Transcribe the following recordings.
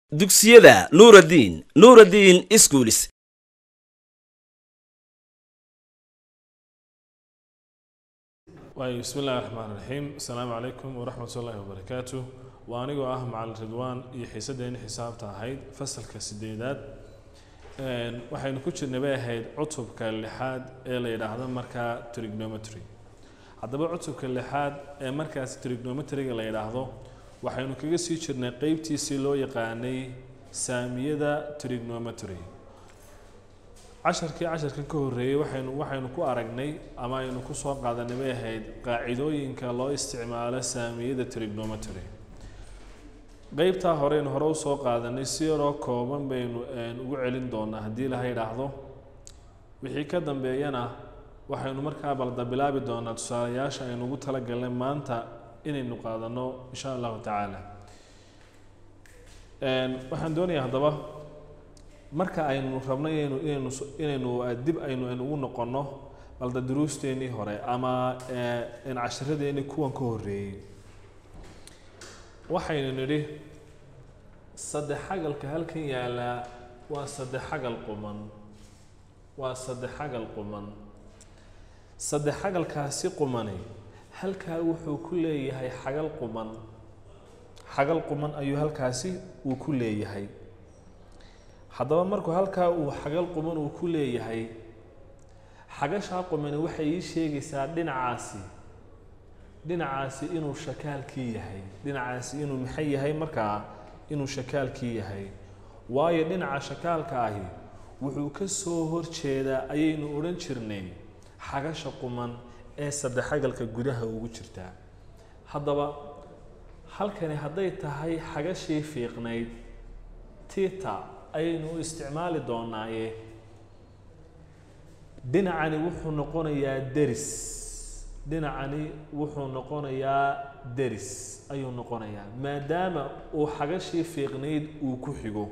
dugsiyada nuuraddiin nuuraddiin iskuulis waayo bismi illahi raxmaan raxiim asalaamu calaykum waraxmat ullaahi wabarakaatu waa anigoo ah macalin ridwaan iyo xiisaddeeni xisaabta ahayd fasalka sideedaad waxaynu ku jirnay bay ahayd cutubka lixaad ee la yidhaahdo markaa trignometry haddaba cutubka lixaad ee markaas trignometryga la yidhaahdo waxaynu kaga sii jirnay qeybtiisii loo yaqaanay saamiyada trignometry casharkii casharkan ka horreeyey waxaynu waxaynu ku aragnay ama aynu ku soo qaadanay bay ahayd qaacidooyinka loo isticmaalo saamiyada trignometry qeybtaa horeynu hore usoo qaadanay si yaroo kooban baynu ugu celin doonaa haddii laha yidhaahdo wixii ka dambeeyana waxaynu markaa balda bilaabi doonaa tusaalayaasha aynu ugu talagalnay maanta inaynu qaadano insha allahu tacaala waxaan doonayaa haddaba marka aynu rabno inaynu inaynu inaynu dib aynu aynu ugu noqonno balda duruusteenii hore ama casharadeenii kuwan ka horreeyey waxaynu nidhi saddex xagalka halkan yaallaa waa saddex xagal quman waa saddex xagal quman saddex xagalkaasi qumani halkaa wuxuu ku leeyahay xagal quman xagal quman ayuu halkaasi uu ku leeyahay haddaba markuu halkaa uu xagal quman uu ku leeyahay xagashaa qumani waxay ii sheegaysaa dhinacaasi dhinacaasi inuu shakaalkii yahay dhinacaasi inuu maxay yahay markaa inuu shakaalkii yahay waayo dhinaca shakaalka ahi wuxuu ka soo horjeedaa ayaynu odhan jirnay xagasha quman ee saddexagalka gudaha ugu jirtaa haddaba halkani hadday tahay xagashii fiiqnayd tita ayaynu u isticmaali doonaaye dhinacani wuxuu noqonayaa deris dhinacani wuxuu noqonayaa deris ayuu noqonayaa maadaama uu xagashii fiiqnayd uu ku xigo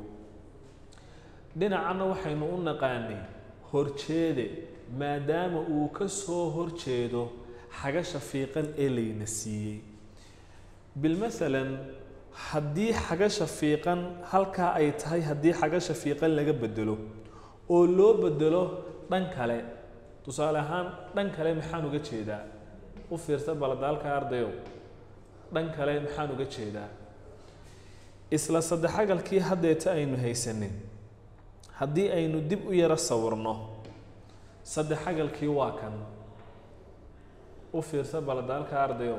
dhinacanna waxaynu u naqaanay horjeede maadaama uu ka soo horjeedo xagasha fiiqan ee layna siiyey bilmasalan haddii xagasha fiiqan halkaa ay tahay haddii xagasha fiiqan laga bedelo oo loo bedelo dhan kale tusaale ahaan dhan kale maxaan uga jeedaa u fiirsa baladaalka ardayow dhan kale maxaan uga jeedaa isla saddexagalkii haddeeta aynu haysanin haddii aynu dib u yaro sawirno saddexagalkii waa kan u fiirsa baladaalka ardayow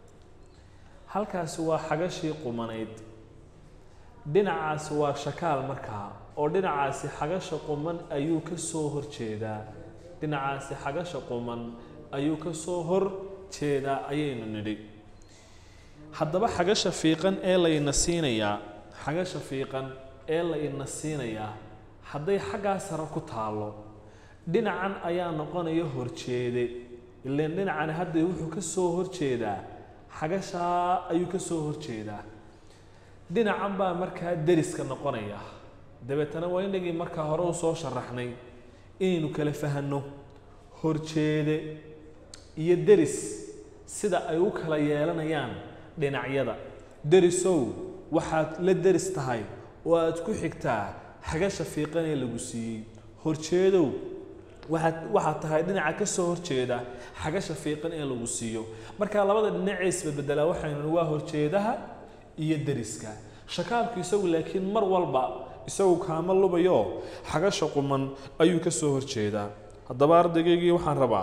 halkaasi waa xagashii qumanayd dhinacaasi waa shakaal markaa oo dhinacaasi xagasha quman ayuu ka soo horjeedaa dhinacaasi xagasha quman ayuu ka soo hor jeedaa ayaynu nidhi haddaba xagasha fiiqan ee layna siinayaa xagasha fiiqan ee layna siinayaa hadday xaggaa sare ku taallo dhinacan ayaa noqonaya horjeede ilaan dhinacani hadda wuxuu ka soo horjeedaa xagashaa ayuu ka soo horjeedaa dhinacan baa markaa deriska noqonaya dabeetana waa inagii markaa hore u soo sharaxnay inaynu kala fahanno horjeede iyo deris sida ay u kala yeelanayaan dhinacyada derisow waxaad la deris tahay oo aad ku xigtaa xagasha fiiqan ee lagu siiyey horjeedow waxaad waxaad tahay dhinaca ka soo horjeeda xagasha fiiqan ee lagu siiyo markaa labada dhinacee isbedbedelaa waxaynu waa horjeedaha iyo deriska shakaalku isagu laakiin mar walba isagu kaama lubayo xagasha quman ayuu ka soo horjeedaa haddaba ardaygaygii waxaan rabaa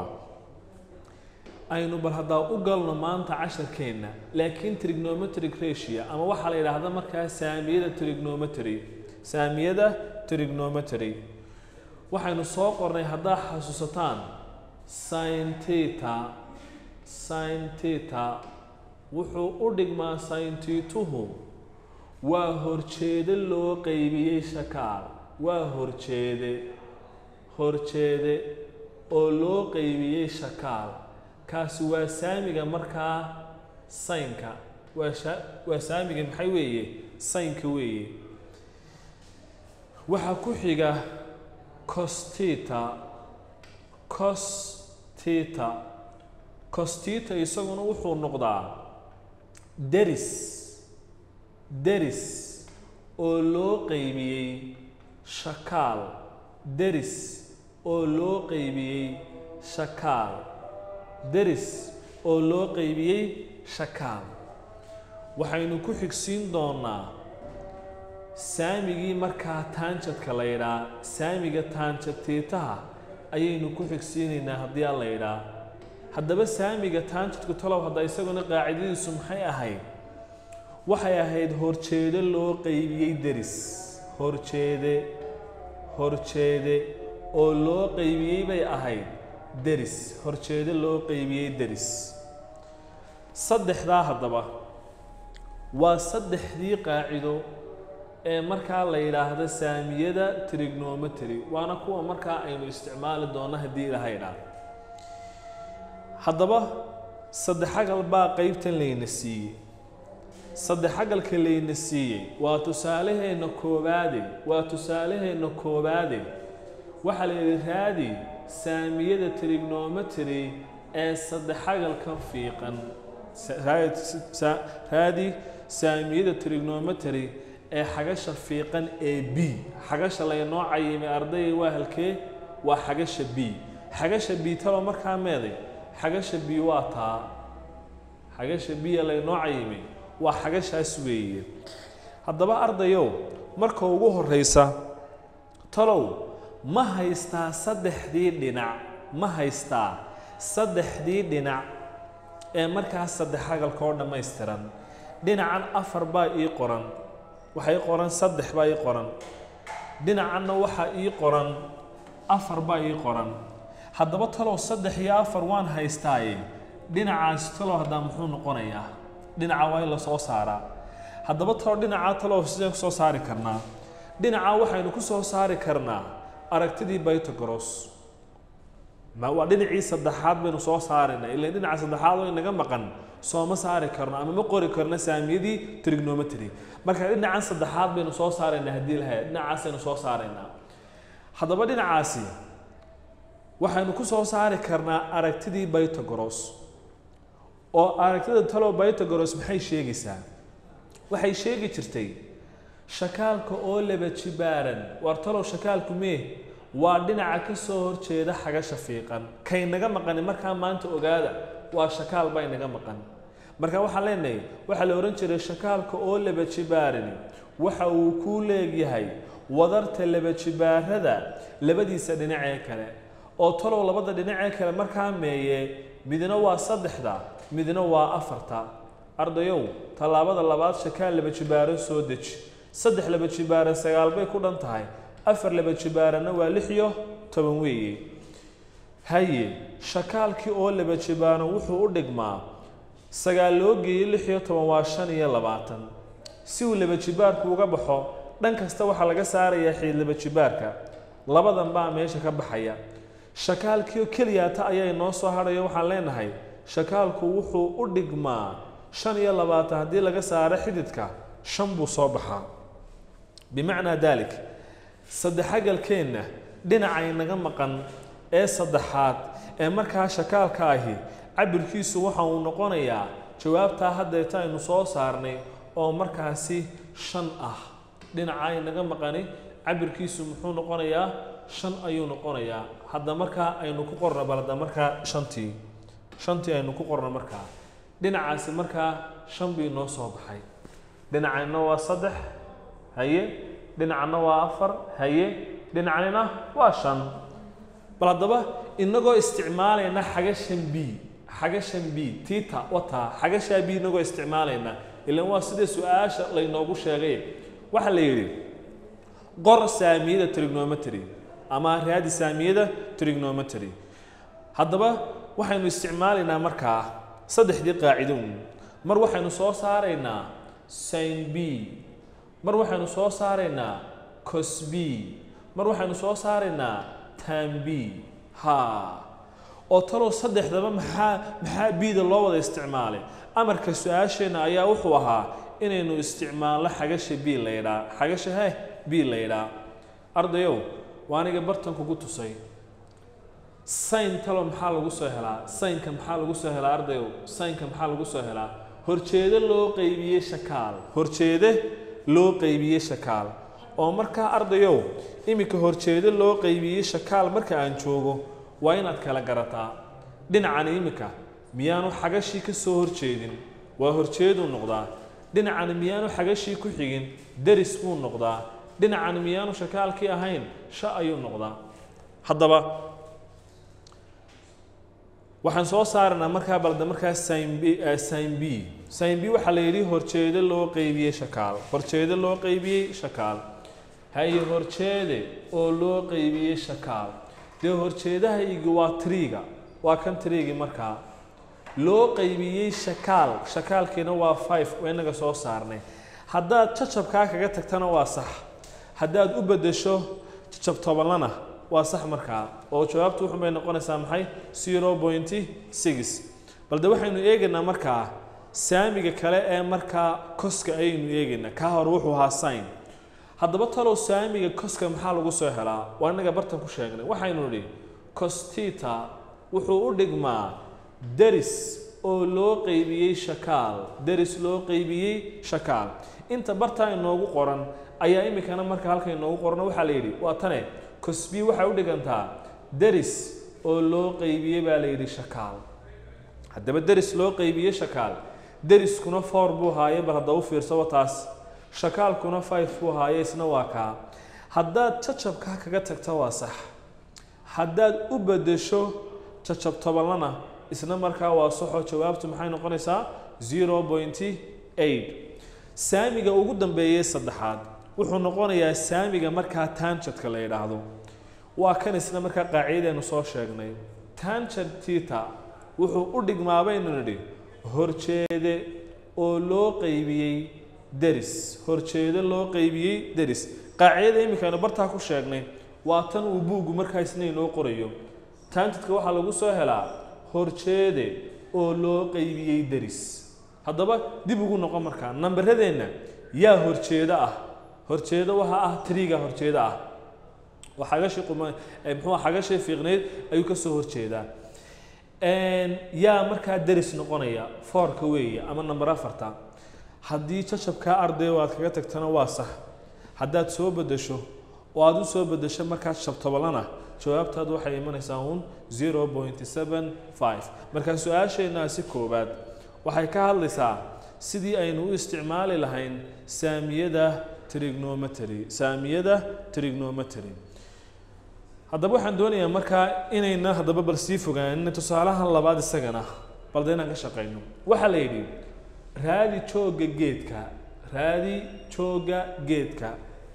aynu bal haddaa u galno maanta casharkeenna laakiin trignometric ratio ama waxaa la yidhaahda markaa saamiyada trignometry saamiyada trignometry waxaynu soo qornay haddaa xasuusataan sin tita sin tita wuxuu u dhigmaa sin tituhu waa horjeede loo qeybiyey shakaal waa horjeede horjeede oo loo qeybiyey shakaal kaasi waa saamiga markaa saynka waa sha waa saamiga maxay weeye saynka weeye waxaa ku xiga costita costita costita isaguna wuxuu noqdaa deris deris oo loo qeybiyey shakaal deris oo loo qeybiyey shakaal deris oo loo qeybiyey shakaal waxaynu ku xigsiin doonaa saamigii markaa taanjadka la yidhaa saamiga taanjad tiitaha ayaynu ku xigsiinaynaa haddii aan la yidhaa haddaba saamiga taanjadku talow hadda isaguna qaacidadiisu maxay ahayd waxay ahayd horjeedo loo qeybiyey deris horjeede horjeede oo loo qeybiyey bay ahayd deris horjeedo loo qeybiyey deris saddexdaa haddaba waa saddexdii qaacido ee markaa la yidhaahdo saamiyada trignometry waana kuwa markaa aynu isticmaali doonno haddii ilaha idhaah haddaba saddexagal baa qeybtan layna siiyey saddexagalka layna siiyey waa tusaalaheenna koowaade waa tusaalaheenna koowaade waxaa la yidhi raadi saamiyada trignometry ee saddexagalkan fiiqan raadi saamiyada trignometry ee xagasha fiiqan ee b xagasha laynoo cayimay ardayga waa halkee waa xagasha b xagasha b talo markaa meeday xagasha b waa taa xagasha b laynoo cayimay waa xagashaas weeye haddaba ardayow marka ugu horeysa talow ma haystaa saddexdii dhinac ma haystaa saddexdii dhinac ee markaas saddexagalka oo dhammaystiran dhinacan afar baa ii qoran waxaa ii qoran saddex baa ii qoran dhinacanna waxaa ii qoran afar baa ii qoran haddaba talow saddex iyo afar waan haystaaye dhinacaasi talow haddaa muxuu noqonayaa dhinaca waa in la soo saaraa haddaba talow dhinacaa talow sideen ku soo saari karnaa dhinacaa waxaynu ku soo saari karnaa aragtidii bytogros ma waa dhinacii saddexaad baynu soo saaraynaa ilan dhinaca saddexaad oo inaga maqan sooma saari karno ama ma qori karno saamiyadii trignometry marka dhinacan saddexaad baynu soo saaraynaa haddii lahay dhinacaasaynu soo saaraynaa haddaba dhinacaasi waxaynu ku soo saari karnaa aragtidii bytogros oo aragtida talow bytogros maxay sheegaysaa waxay sheegi jirtay shakaalka oo laba jibaaran war talow shakaalku mee waa dhinaca ka soo horjeeda xagasha fiiqan kay naga maqani markaa maanta ogaada waa shakaal baa inaga maqan marka waxaan leenahay waxaa la odhan jiray shakaalka oo laba jibaarani waxa uu kuu leegyahay wadarta laba jibaarada labadiisa dhinacee kale oo talow labada dhinacee kale markaa meeye midna waa saddexda midna waa afarta ardayow tallaabada labaad shakaal laba jibaaran soo deji saddex laba jibaaran sagaal bay ku dhan tahay afar laba jibaaranna waa lix iyo toban weeye haye shakaalkii oo laba jibaaran wuxuu u dhigmaa sagaal loo geeyey lix iyo toban waa shan iyo labaatan si uu laba jibaarku uga baxo dhan kasta waxaa laga saarayaa xiid laba jibaarka labadan baa meesha ka baxaya shakaalkii oo keliyaata ayaa inoo soo hadhayo waxaan leenahay shakaalku wuxuu u dhigmaa shan iyo labaatan haddii laga saaro xididka shan buu soo baxaa bimacnaa daalik saddexagalkeenna dhinacay naga maqan ee saddexaad ee markaa shakaalka ahi cabirkiisu waxa uu noqonayaa jawaabtaa haddeeta aynu soo saarnay oo markaasi shan ah dhinacay naga maqani cabirkiisu muxuu noqonayaa shan ayuu noqonayaa hadda markaa aynu ku qorno bal hadda markaa shantii shantii aynu ku qorno markaa dhinacaasi markaa shan bii noo soo baxay dhinacayna waa saddex haye dhinacna waa afar haye dhinacnina waa shan bal haddaba inagoo isticmaalayna xagashan b xagashan b tita wataa xagashaa b inagoo isticmaalayna ilan waa sida su-aasha laynoogu sheegay waxaa la yidhi qor saamiyada trignometry ama raadi saamiyada trignometry haddaba waxaynu isticmaalaynaa markaa saddexdii qaacido mar waxaynu soo saaraynaa sin b mar waxaynu soo saaraynaa cos b mar waxaynu soo saaraynaa tan b ha oo talow saddexdaba maxaa maxaa bida loo wada isticmaalay amarka su-aasheenna ayaa wuxuu ahaa inaynu isticmaalno xagasha b la yidhaa xagasha he b la yidhaa ardayow waa aniga bartan kugu tusay sayn talo maxaa lagu soo helaa saynka maxaa lagu soo helaa ardayow saynka maxaa lagu soo helaa horjeede loo qeybiyey shakaal horjeede loo qeybiyey shakaal oo markaa ardayow iminka horjeedo loo qeybiyey shakaal marka aan joogo waa inaad kala garataa dhinacan iminka miyaanu xagashii ka soo horjeedin waa horjeeduu noqdaa dhinacan miyaanu xagashii ku xigin deris buu noqdaa dhinacan miyaanu shakaalkii ahayn sha ayuu noqdaa haddaba waxaan soo saaranaa markaa balda markaa sin b sin b sin b waxaa la yidhi horjeedo loo qeybiyey shakaal horjeedo loo qeybiyey shakaal haye horjeede oo loo qeybiyey shakaal dee horjeedahaygi waa triga waa kan trigi markaa loo qeybiyey shakaal shakaalkiina waa five waa inaga soo saarnay haddaad jacabkaa kaga tagtana waa sax haddaad u beddesho jacab tobanlana waa sax markaa oo jawaabtu wuxun bay noqonaysaa maxay zero pointy six balde waxaynu eegaynaa markaa saamiga kale ee markaa koska ayaynu eegaynaa kaa hore wuxuu ahaa sign haddaba talow saamiga koska maxaa lagu soo helaa waa inaga bartan ku sheegnay waxaynu nidhi costita wuxuu u dhigmaa deris oo loo qeybiyey shakaal deris loo qeybiyey shakaal inta bartaa inoogu qoran ayaa iminkana marka halka inoogu qoran waxaa la yidhi waa tane cosbi waxay u dhigantaa deris oo loo qeybiyey baa la yidhi shakaal haddaba deris loo qeybiyey shakaal deriskuna four buu haaye bal hadda u fiirsaba taas shakaalkuna five buu haaye isna waa kaa haddaad jacabkaa kaga tagta waa sax haddaad u beddesho jacab tobanlana isna markaa waa saxoo jawaabtu maxay noqonaysaa zero pointy eight saamiga ugu dambeeyey saddexaad wuxuu noqonayaa saamiga markaa tanjadka la yidhaahdo waa kan isna markaa qaacidadeenu soo sheegnay tanjad tita wuxuu u dhigmaa baynu nidhi horjeede oo loo qeybiyey deris horjeede loo qeybiyey deris qaacidada iminkaynu bartaa ku sheegnay waa tan uu buuggu markaa isna inoo qorayo tanjadka waxaa lagu soo helaa horjeede oo loo qeybiyey deris haddaba dib ugu noqon markaa namberadeenna yaa horjeedo ah horjeedo waxaa ah triga horjeedo ah waa xagashii quma muxuu xagashii fiiqneyd ayuu ka soo horjeedaa yaa markaa deris noqonaya foorka weeye ama number afarta haddii jacabkaa arday aad kaga tagtana waa sax haddaad soo beddesho oo aad u soo beddesho markaa jabtobalana jawaabtaadu waxay imanaysaa uun zero point seven five markaa su-aasheenaasi koowaad waxay ka hadlaysaa sidii aynu u isticmaali lahayn saamiyada trigonometry saamiyada trigonometry haddaba waxaan doonayaa markaa inayna haddaba bal sii fogaanin tusaalahan labaad isagana balde inaan ka shaqayno waxaa la yidhi raadi joogga geedka raadi joogga geedka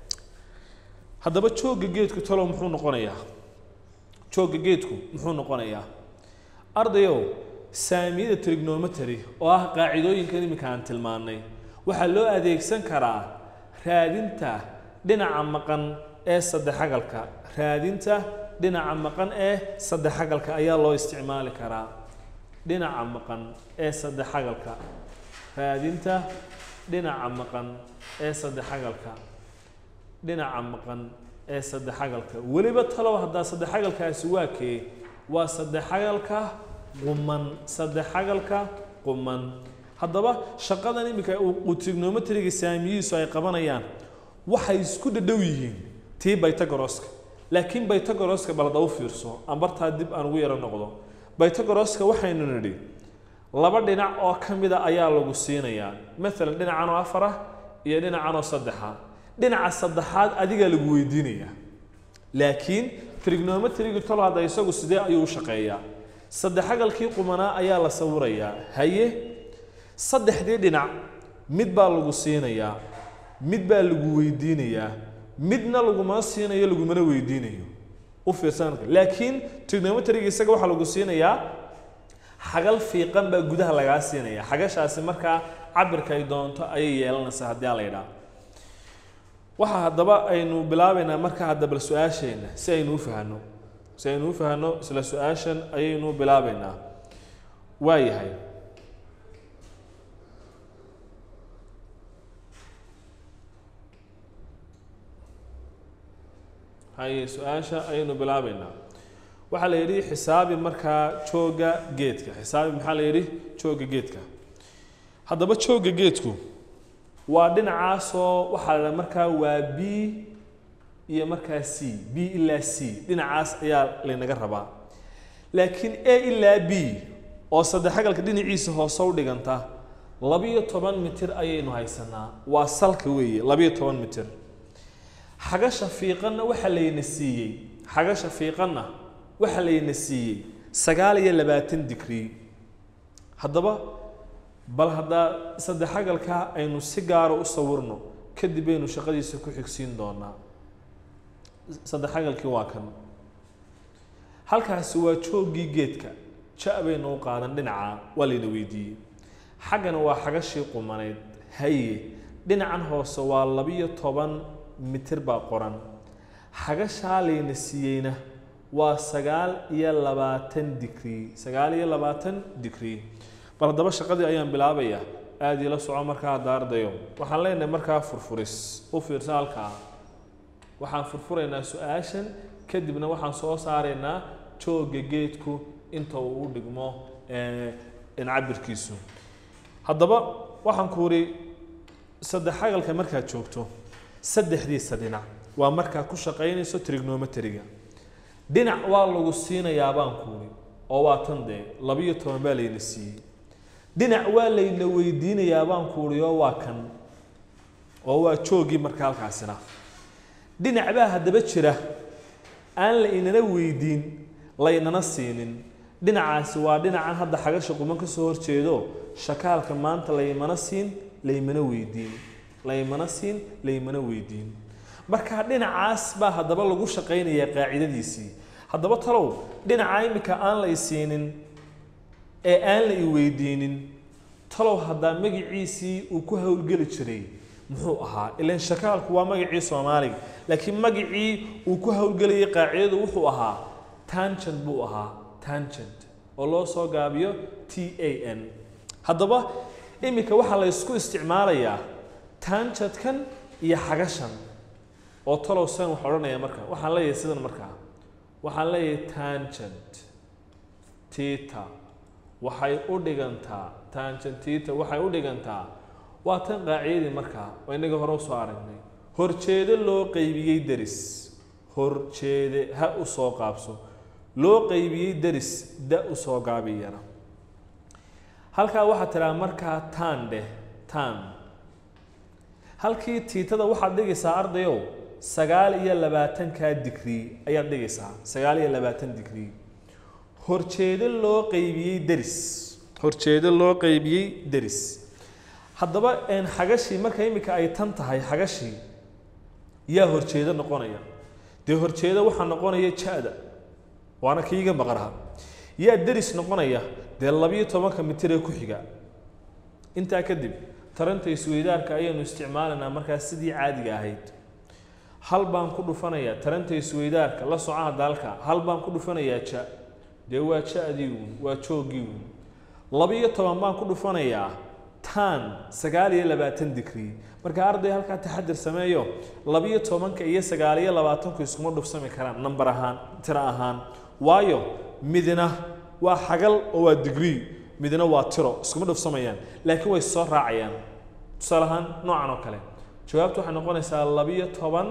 haddaba joogga geedku talow muxuu noqonayaa joogga geedku muxuu noqonayaa ardayow saamiyada trigonometry oo ah qaacidooyinkan iminka aan tilmaannay waxaa loo adeegsan karaa raadinta dhinaca maqan ee saddexagalka raadinta dhinaca maqan ee saddexagalka ayaa loo isticmaali karaa dhinaca maqan ee saddexagalka raadinta dhinaca maqan ee saddexagalka dhinaca maqan ee saddexagalka weliba talow haddaa saddexagalkaasi waa kee waa saddexagalka quman saddexagalka quman haddaba shaqadan iminka uu trigonometriga saamiyihiisu ay qabanayaan waxay isku dhadhow yihiin tii bytagoroska laakiin bytagoroska balada u fiirso aan bartaa dib aan ugu yaro noqdo bytagoroska waxaynu nidhi laba dhinac oo ka mida ayaa lagu siinayaa maalan dhinacan oo afar ah iyo dhinacan oo saddexa dhinaca saddexaad adigaa lagu weydiinayaa laakiin trigonometriga tolo hadda isagu sidee ayuu u shaqeeyaa saddexagalkii qumanaa ayaa la sawirayaa haye saddexdii dhinac mid baa lagu siinayaa mid baa lagu weydiinayaa midna laguma siinayo lagumana weydiinayo u fiirsan laakiin trigonometriga isaga waxaa lagu siinayaa xagal fiiqan baa gudaha lagaa siinaya xagashaasi markaa cabirka ay doonto ayay yeelanaysaa haddii a la yidhaah waxaa haddaba aynu bilaabaynaa markaa hadda bal su-aasheenna si aynu u fahanno si aynu u fahanno isla su-aashan ayaynu bilaabaynaa waa yahay haye su-aasha ayaynu bilaabaynaa waxaa la yidhi xisaabi markaa jooga geedka xisaabi maxaa la yidhi jooga geedka haddaba jooga geedku waa dhinacaasoo waxaa la markaa waa b iyo markaa c b ilaa c dhinacaas ayaa laynaga rabaa laakiin a ilaa b oo saddexagalka dhinaciisa hoose u dhiganta labiyo toban mitir ayaynu haysanaa waa salka weeye labiyo toban mitir xagasha fiiqanna waxaa layna siiyey xagasha fiiqanna waxaa layna siiyey sagaal iyo labaatan digrii haddaba bal haddaa saddexagalkaa aynu si gaara u sawirno kadib aynu shaqadiisa ku xigsiin doonaa saddexagalkii waa kan halkaasi waa jooggii geedka ja baynu u qaadan dhinaca waa layna weydiiyey xaggana waa xagashii qumaneyd haye dhinacan hoose waa labiyo toban mitir baa qoran xagashaa layna siiyeyna waa sagaal iyo labaatan digrii sagaal iyo labaatan digrii bal haddaba shaqadii ayaan bilaabayaa aada iila soco markaa hadda ardayo waxaan leenahay markaa furfuris u fiirsa halkaa waxaan furfuraynaa su-aashan kadibna waxaan soo saaraynaa joogga geedku inta uu u dhigmo cabirkiisu haddaba waxaan ku uri saddexagalka markaad joogto saddexdiisa dhinac waa markaad ku shaqaynayso trignometriga dhinac waa lagu siinayaa baan ku uri oo waa tan dee labiyo toban baa layna siiyey dhinac waa layna weydiinayaa baan ku uri oo waa kan oo waa jooggii marka halkaasina dhinac baa haddaba jira aan la inana weydiin laynana siinin dhinacaasi waa dhinacan hadda xagasha quman ka soo horjeedo shakaalka maanta laymana siin laymana weydiin laymana siin laymana weydiin marka dhinacaas baa haddaba lagu shaqaynayaa qaacidadiisii haddaba talow dhinaca imika aan la isiinin ee aan la i weydiinin talow haddaa magiciisii uu ku howlgeli jiray muxuu ahaa ilan shakaalku waa magacii soomaaliga laakiin magacii uu ku howlgelayay qaacidadu wuxuu ahaa tangent buu ahaa tangent oo loo soo gaabiyo t a n haddaba iminka waxaa la ysku isticmaalayaa tangentkan iyo xagashan oo talow san wax odhanaya marka waxaan leeyahay sidan markaa waxaan leeyahay tangent tita waxay u dhigantaa tangent tita waxay u dhigantaa waa tan qaacidadii markaa oo innaga hore usoo aragnay horjeede loo qeybiyey deris horjeede ha u soo qaabso loo qeybiyey deris da u soo gaabiyana halkaa waxaa tidhaha markaa taan dheh taan halkii tiitada waxaad dhigaysaa ardayow sagaal iyo labaatankaa digrii ayaad dhigaysaa sagaal iyo labaatan digrii horjeede loo qeybiyey deris horjeede loo qeybiyey deris haddaba xagashii marka imika ay tan tahay xagashii yaa horjeedo noqonaya dee horjeedo waxaa noqonaya ja-da waana kiiga maqraha yaa deris noqonaya dee labiyo tobanka mitir ee ku xiga intaa kadib taranta isweydaarka ayaynu isticmaalaynaa markaas sidii caadiga ahayd hal baan ku dhufanayaa taranta isweydaarka la socaha daalka hal baan ku dhufanayaa ja dee waa ja-dii uun waa jooggii uun labiyo toban baan ku dhufanayaa tan sagaal iyo labaatan digrii marka arday halkaa taxadir sameeyo labiyo tobanka iyo sagaal iyo labaatanku iskuma dhufsami karaan namber ahaan tiro ahaan waayo midna waa xagal oo waa digrii midna waa tiro iskuma dhufsamayaan laakiin way soo raacayaan tusaale ahaan noocan oo kale jawaabtu waxay noqonaysaa labiyo toban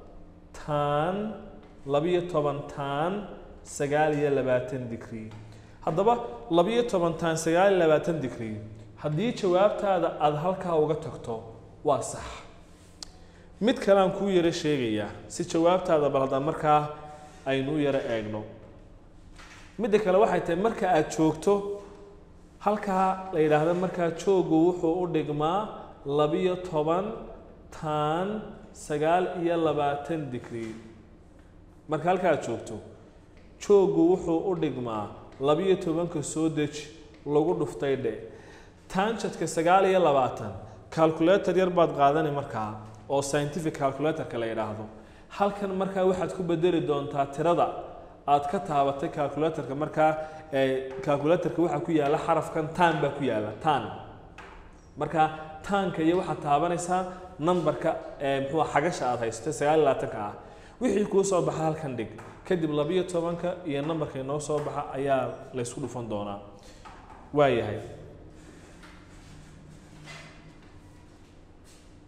tan labiyo toban tan sagaal iyo labaatan digrii haddaba labiyo toban tan sagaal iyo labaatan digrii haddii jawaabtaada aada halkaa uga tagto waa sax mid kalean kuu yaro sheegayaa si jawaabtaada bal hadda markaa aynu u yaro eegno midda kale waxay tahay marka aada joogto halkaa la yidhaahdo markaa jooggu wuxuu u dhigmaa labiyo toban tan sagaal iyo labaatan digrii marka halka aad joogto jooggu wuxuu u dhigmaa labiyo tobanka soo deji lagu dhuftay dhe tanjadka sagaal iyo labaatan calculator yar baad qaadani markaa oo scientific calculatorka la yidhaahdo halkan markaa waxaad ku bedeli doontaa tirada aad ka taabatay calculatorka markaa calculatorka waxaa ku yaala xarafkan tan baa ku yaala tan marka taanka iyo waxaad taabanaysaa numberka muxuu xagasha aad haysatay sagaal iyo labaatanka ah wixii kuu soo baxa halkan dhig kadib labiyo tobanka iyo numberka inoo soo baxa ayaa laysku dhufan doonaa waayahay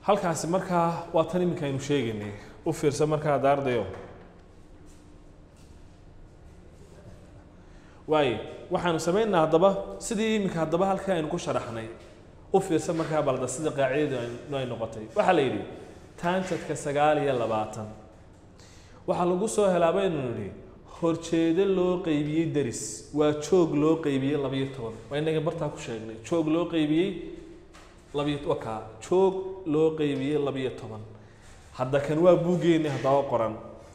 halkaasi markaa waa tan iminka aynu sheegaynay u fiirsa markaa daardayo waayo waxaanu samaynaa haddaba sidii iminka haddaba halkaa aynu ku sharaxnay u fiirsa markaa balda sida qaacidadu aynu- ay noqotay waxaa la yidhi taanjadka sagaal iyo labaatan waxaa lagu soo helaa baynu nidhi horjeedo loo qeybiyey deris waa joog loo qeybiyey labayo toban waa inaga bartaa ku sheegnay joog loo qeybiyey labiyo wakaa joog loo qeybiyey labiyo toban hadda kan waa buuggeeni haddaba qoran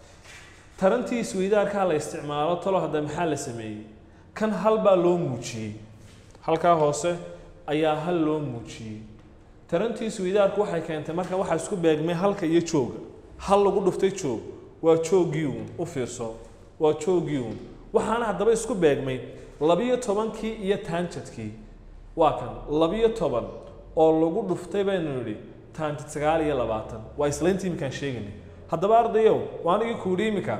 tarantii isweydaarkaa la isticmaalo talo hadda maxaa la sameeyey kan hal baa loo muujiyey halkaa hoose ayaa hal loo muujiyey tarantii isweydaarku waxay keentay marka waxaa isku beegmay halka iyo jooga hal lagu dhuftay joog waa jooggii uun u fiirso waa jooggii uun waxaana haddaba isku beegmay labiyo tobankii iyo taanjadkii waa kan labiyo toban oo lagu dhuftay baynu nidhi taanjad sagaal iyo labaatan waa islayntii iminkaan sheegaynay haddaba ardayow waa anigii kuudhi iminka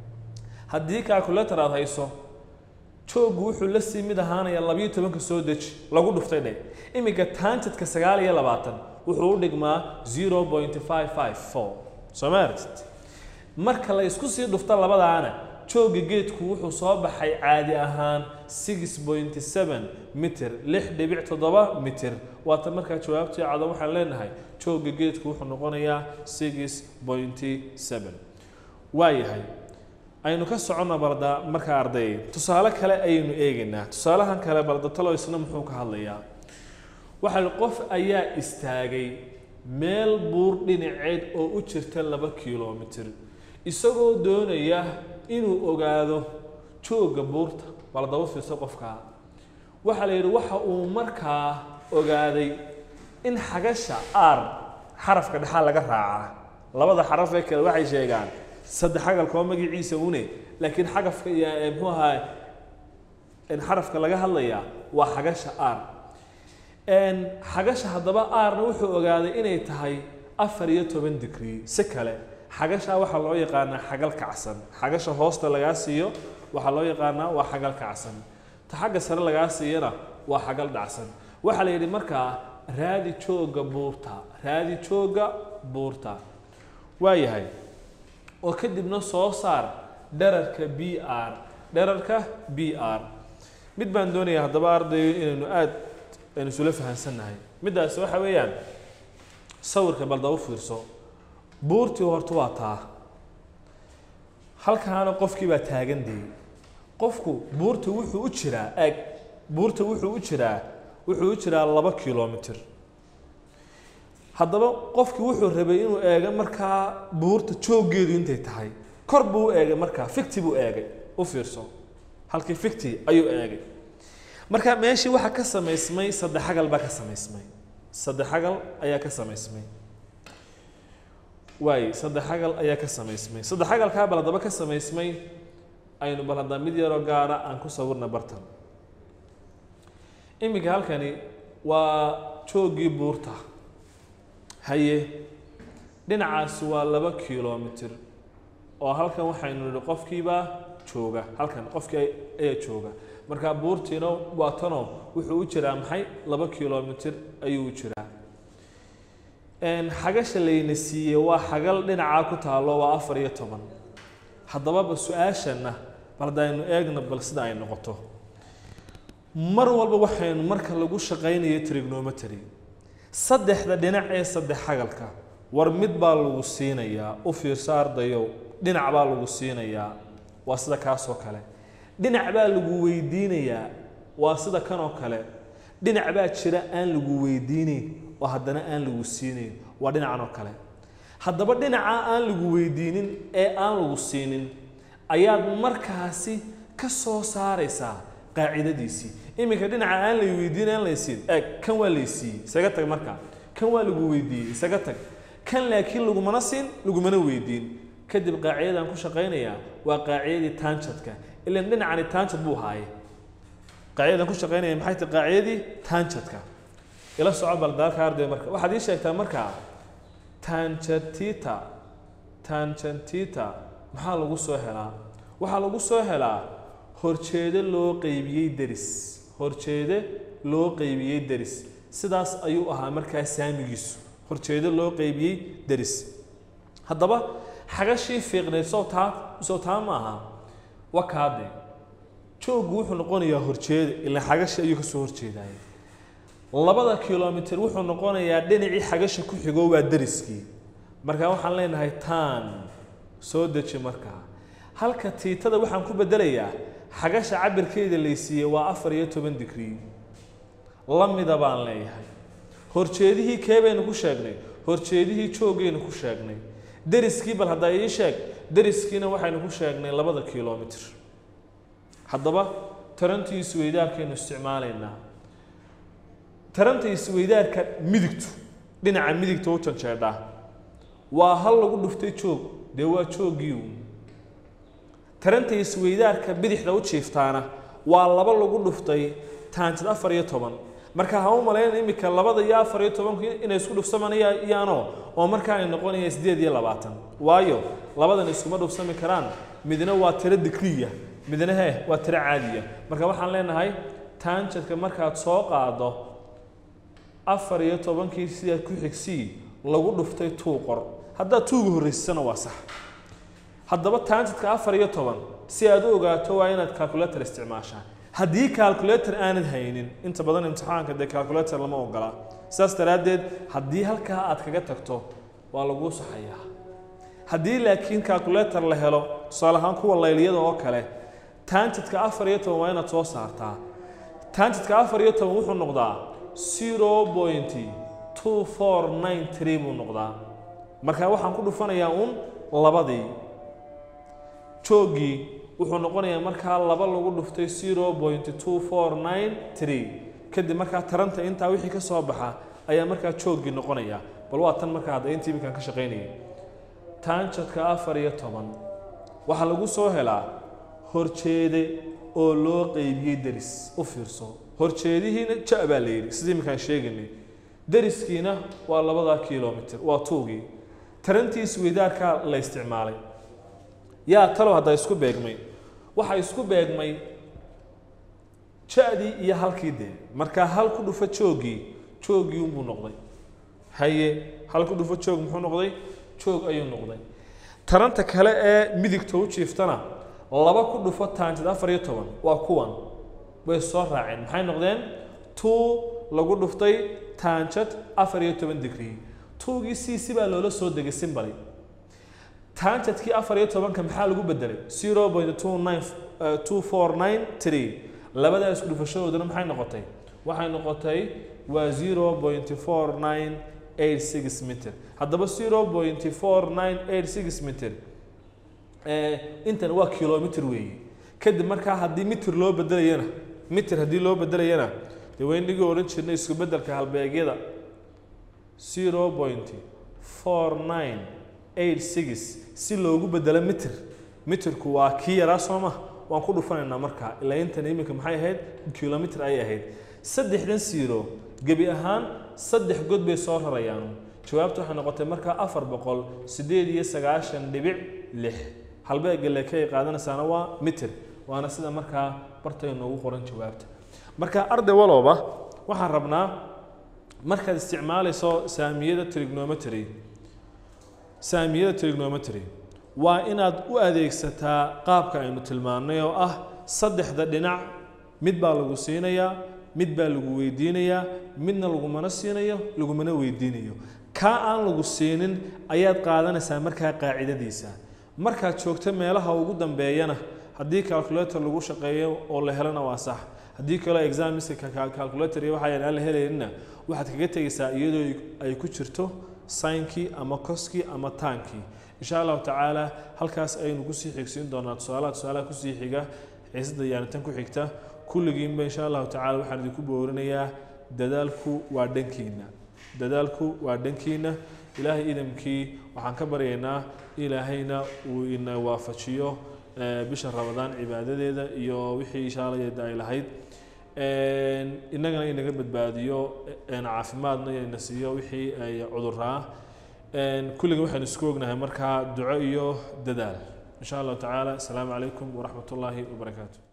haddii calculator aad hayso jooggu wuxuu la sii mid ahaanaya labiyo tobanka soo deji lagu dhuftay dhe iminka taanjadka sagaal iyo labaatan wuxuu u dhigmaa zero point five five four soo ma aragtid marka la isku sii dhufto labadaana joogga geedku wuxuu soo baxay caadi ahaan six point seven mitir lix dhibic toddoba mitir waata markaa jawaabtii cada waxaan leenahay joogga geedku wuxuu noqonayaa six point seven waayahay aynu ka soconno barda markaa arday tusaale kale ayaynu eegaynaa tusaalahan kale barda talo isna muxuu ka hadlayaa waxaa la qof ayaa istaagay meel buur dhinaceed oo u jirta laba kilomitir isagoo doonaya inuu ogaado joogga buurta bal daba fiirso qofkaa waxaa la yidhi waxa uu markaa ogaaday in xagasha aar xarafka dhexaa laga raacaa labada xaraf ee kale waxay sheegaan saddex xagalkoo magaciisa une laakiin xagafka iyo ee muxuu ahaa in xarafka laga hadlayaa waa xagasha aar Een, xagasha haddaba aarna wuxuu ogaaday inay tahay afar iyo toban digrii si kale xagasha waxaa loo yaqaanaa xagal kacsan xagasha hoosta lagaa siiyo waxaa loo yaqaanaa waa xagal kacsan ta xagga sare lagaa siiyana waa xagal dhacsan waxaa la yidhi markaa raadi joogga buurta raadi joogga buurta waayahay oo kadibna soo saar dherarka b r dherarka b r mid baan doonayaa haddaba ardayo inaynu aada aynu isula fahansannahay middaasi waxa weeyaan sawirka bal daba fiirso buurtii horta waa taa halkaana qofkii baa taagan dee qofku buurta wuxuu u jiraa eg buurta wuxuu u jiraa wuxuu u jiraa laba kilomitir haddaba qofkii wuxuu rabay inuu eego markaa buurta jooggeedu intay tahay kor buu u eegay markaa ficti buu eegay u fiirso halkii ficti ayuu eegay marka meeshii waxaa ka samaysmay saddex xagal baa ka samaysmay saddex xagal ayaa ka samaysmay waay saddex xagal ayaa ka samaysmay saddex xagalkaa bal haddaba ka samaysmay aynu bal haddaa mid yaroo gaara aan ku sawirna bartan iminka halkani waa jooggii buurta haye dhinacaasi waa laba kilomitir oo halkan waxaynu nidhi qofkiibaa jooga halkan qofkii ayaa jooga markaa buurtiina waa tanoo wuxuu u jiraa maxay laba kilomitir ayuu u jiraa Een, xagasha layna siiyey waa xagal dhinacaa ku taalo waa afar iyo toban haddababa su-aashana bal haddaynu eegna bal sida ay noqoto mar walba waxaynu marka lagu shaqaynayo trigonometry saddexda dhinac ee saddex xagalka war mid baa lagu siinayaa u fiirso ardayow dhinac baa lagu siinayaa waa sida kaasoo kale dhinac baa lagu weydiinayaa waa sida kanoo kale dhinac baa jira aan lagu weydiinayn oo haddana aan lagu siinayn waa dhinacan oo kale haddaba dhinaca aan lagu weydiinin ee aan lagu siinin ayaad markaasi ka soo saaraysaa qaacidadiisii iminka dhinaca aan la weydiin aan laysiin eeg kan waa laysiiyey isaga tag markaa kan waa lagu weydiiyey isaga tag kan laakiin lagumana siin lagumana weydiin kadib qaacidadaan ku shaqaynayaa waa qaacidadii taanjadka ilan dhinacani taanjad buu haaye qaacidadaan ku shaqaynaya maxay tahay qaacidadii taanjadka ila soco baldaalka arday marka waxaad ii sheegtaa markaa tanjantita tanjantita maxaa lagu soo helaa waxaa lagu soo helaa horjeede loo qeybiyey deris horjeede loo qeybiyey deris sidaas ayuu ahaa markaa saamigiisu horjeedo loo qeybiyey deris haddaba xagashii fiiqneyd soo taa soo taa maaha waa kaade jooggu wuxuu noqonayaa horjeeda ilaa xagashi ayuu kasoo horjeedaya labada kilomitir wuxuu noqonayaa dhinacii xagasha ku xigo waa deriskii marka waxaan leenahay taan soo deji markaa halka tiitada waxaan ku bedelayaa xagasha cabirkeeda laysiiyey waa afar iyo toban digrii lamida baan leeyahay horjeedihii kee baynu ku sheegnay horjeedihii joogaynu ku sheegnay deriskii bal haddaa ii sheeg deriskiina waxaynu ku sheegnay labada kilomitir haddaba tarantii isweydaarkaynu isticmaalaynaa taranta isweydaarka midigtu dhinaca midigta u janjeedhaa waa hal lagu dhuftay joog dee waa jooggii uun taranta isweydaarka bidixda u jiiftaana waa laba lagu dhuftay taantid afar iyo toban marka ha u malayn iminka labada iyo afar iyo tobanku inay isku dhufsamanayaano oo markaa ay noqonaya sideed iyo labaatan waayo labadan iskuma dhufsami karaan midna waa tiro digriya midna he waa tiro caadiya marka waxaan leenahay taanjadka markaad soo qaado afar iyo tobankii sidaa ku xigsii lagu dhuftay tuu qor haddaad tuuga horreysisana waa sax haddaba taanjadka afar iyo toban si aad u ogaato waa inaad calculator isticmaashaa haddii calculator aanad haynin inta badan imtixaanka dee calculator lama ogola saas daraaddeed haddii halkaa aad kaga tagto waa laguu saxayaa haddii laakiin calculator la helo tusaale ahaan kuwa layliyada oo kale taanjadka afar iyo toban waa inaad soo saartaa taanjadka afar iyo toban wuxuu noqdaa zero point two four nine three buu noqdaa marka waxaan ku dhufanayaa uun labadii jooggii wuxuu noqonayaa markaa laba lagu dhuftay zero point two four nine three kadib markaa taranta intaa wixii ka soo baxa ayaa markaa jooggii noqonaya bal waa tan markaa hadda intii iminkaan ka shaqaynayay taanjadka afar iyo toban waxaa lagu soo helaa horjeede oo loo qeybiyey deris u fiirso horjeedihiina ja baa la yidhi sidii iminkaan sheegaynay deriskiina waa labadaa kilomitir waa tuugii tarantii isweydaarkaa la isticmaalay yaa talow hadda isku beegmay waxaa isku beegmay ja-dii iyo halkii dee markaa hal ku dhufo jooggii jooggii unbuu noqday haye hal ku dhufo joog muxuu noqday joog ayuu noqday taranta kale ee midigta u jiiftana laba ku dhufo taantid afar iyo toban waa kuwan way soo raaceen maxay noqdeen two lagu dhuftay taanjad afar iyo toban digrii tuugii siisi baa loola soo degay simbali taanjadkii afar iyo tobanka maxaa lagu bedelay zero point two nine two four nine three labadaa isku dhufashadooduna maxay noqotay waxay noqotay waa zero point four nine eight six meter haddaba zero point four nine eight six meter intan waa kilometer weeye kadib markaa haddii mitir loo bedelayana mitir haddii loo bedelayana dee weynigii odhan jirnay isku bedelka halbeegyada zero point four nine eight six si loogu bedelo mitir mitirku waa kii yaraa soo ma waan ku dhufanaynaa markaa ilaa intan iminka maxay ahayd kilomitr ayay ahayd saddexdan siiro gebi ahaan saddex god bay soo rarayaan jawaabta waxay noqotay markaa afar boqol siddeed iyo sagaashan dhibic lix halbeega leke ay qaadanaysaana waa mitir waana sida markaa bartay noogu qoran jawaabta marka arday walooba waxaan rabnaa markaad isticmaalayso saamiyada trigonometry saamiyada trigonometry waa inaad u adeegsataa qaabka aynu tilmaannay oo ah saddexda dhinac mid baa lagu siinayaa mid baa lagu weydiinayaa midna lagumana siinayo lagumana weydiinayo kaa aan lagu siinin ayaad qaadanaysaa markaa qaacidadiisa markaad joogto meelaha ugu dambeeyana haddii calculator lagu shaqeeyo oo la helana waa sax haddii kaloo examiska calculator iyo waxaa aan la helaynina waxaad kaga tegaysaa iyadoo ay ku jirto saynkii ama koskii ama taankii insha allahu tacaala halkaas ayaynu kusii xigsiin doonaa tusaalaha tusaalaha kusii xiga xiisada yaanitan ku xigta kulligiinba insha allahu tacala waxaan idinku boorinayaa dadaalku waa dhankiina dadaalku waa dhankiina ilaahay idamkii waxaan ka baryaynaa ilaahayna uu ina waafajiyo bisha ramadaan cibaadadeeda iyo wixii inshaalayeeda ay lahayd innagana inaga badbaadiyo caafimaadna ina siiyo wixii ay cuduraa kulliga waxaynu isku ognahay markaa duco iyo dadaal in sha allahu tacaala asalaamu calaykum waraxmat ullaahi wabarakaatu